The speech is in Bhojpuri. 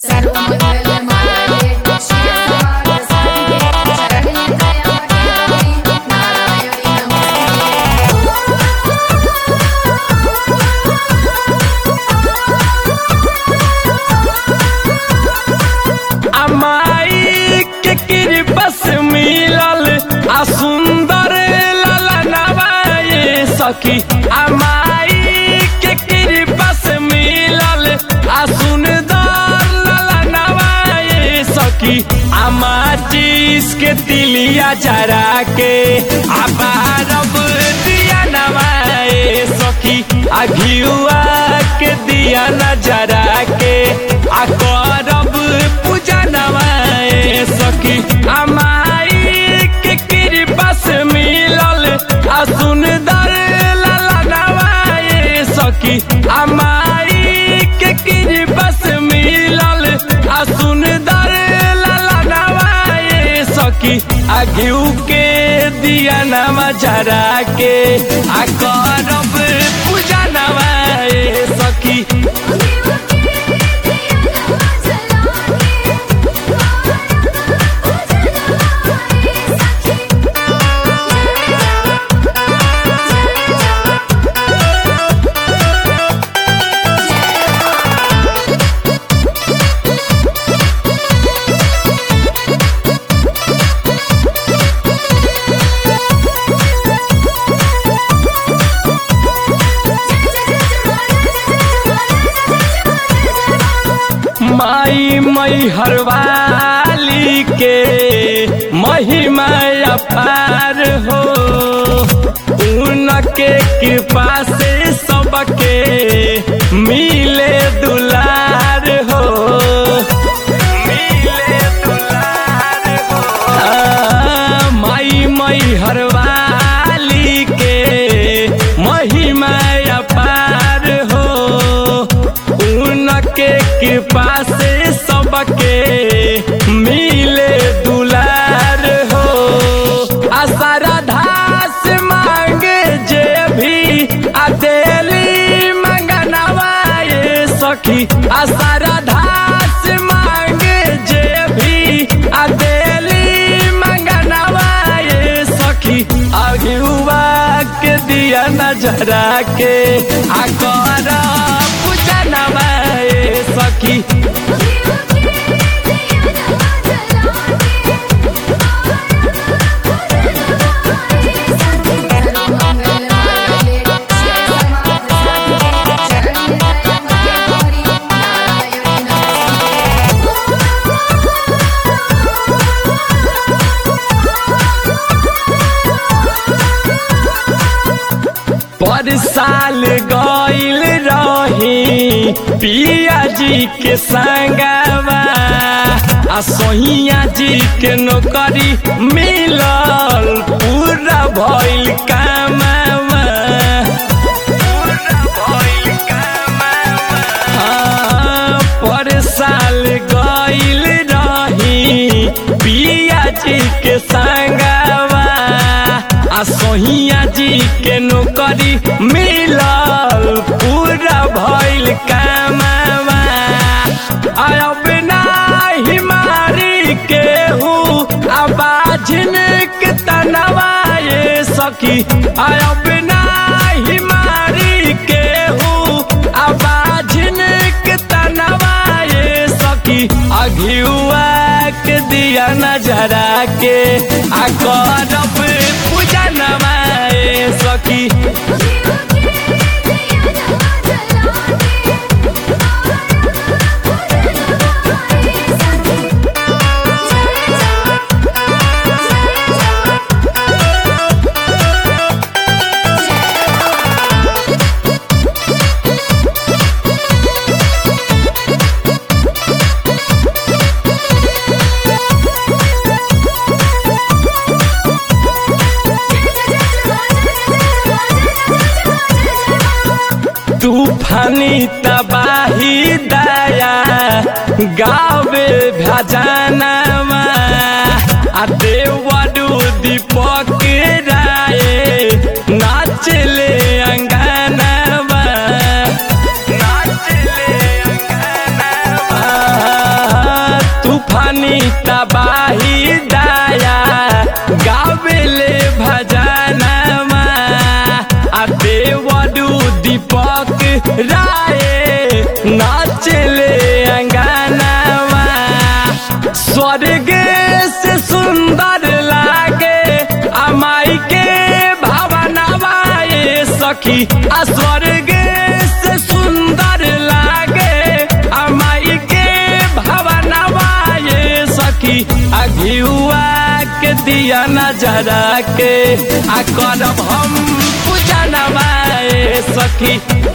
सर्वमङ्गलमाङ्गल्ये शिवे सर्वार्थसाधिके शरण्ये त्र्यम्बके गौरी नारायणि अमाई के कृपा से मिलल आ सुंदर ललनवा ये सखी अमाई के कृपा से मिलल आ सुंदर ललनवा ये सखी अमा चीज के तिलिया जरा के आबारब दिया नवाए सखी आ घियुआ के दिया नजरा के आ करब पूजा नवाए सखी अमाई के कृपा से मिलल आ सुंदर लाला नवाए सखी अमाई के कृपा से मिलल आ सुंदर लाला नवाए सखी आ घिउ के दिया नवा जरा के आ करब पूजा नवाए सखी माई मई हरवाली के महिमा अपार हो उनके कृपा से सबके मिले दुलार हो मिले दुलार हो आ, माई मई हरवाली के महिमा अपार हो उनके कृपा से सबके मिले दुलार हो असरधास मांगे जे भी अदेली मंगनवाए सखी असरधास मांगे जे भी अदेली मंगनवाए सखी अगुआ के दिया नजरा के आकर पूजा नवाए सखी सर्वमङ्गलमाङ्गल्ये शिवे सर्वार्थसाधिके शरण्ये त्र्यम्बके गौरी नारायणि पर साल गईल रही पिया जी के संगवा आ सोहिया जी के नौकरी मिलल पूरा भइल कामवा पूरा भइल कामवा हाँ, पर साल गईल रही पिया जी के संगवा आ सोहिया जी के नौकरी मिलल पूरा भइल कामवा अब नाही मारी केहू आवाजिन के तनवाए सखी अब नाही मारी केहू आवाजिन के तनवाए सखी अघियुआ के दिया नजरा के आ करब पूजा नवाए सखी तूफानी तबाही दया गावे भजनवा आ देवडू दीपक राय नाचले अंगनवा नाचले अंगनवा तूफानी तबाही दाया गावेले भजनमा आ देवडू दीपक राय नाचले अंगनावा स्वर्ग से सुंदर लागे अमाई के भावनावा ये सखी आ स्वर्ग से सुंदर लागे अमाई के भावनावा ये सखी आ घिउआ के दिया नजरा के आ करब हम पूजनवा ये सखी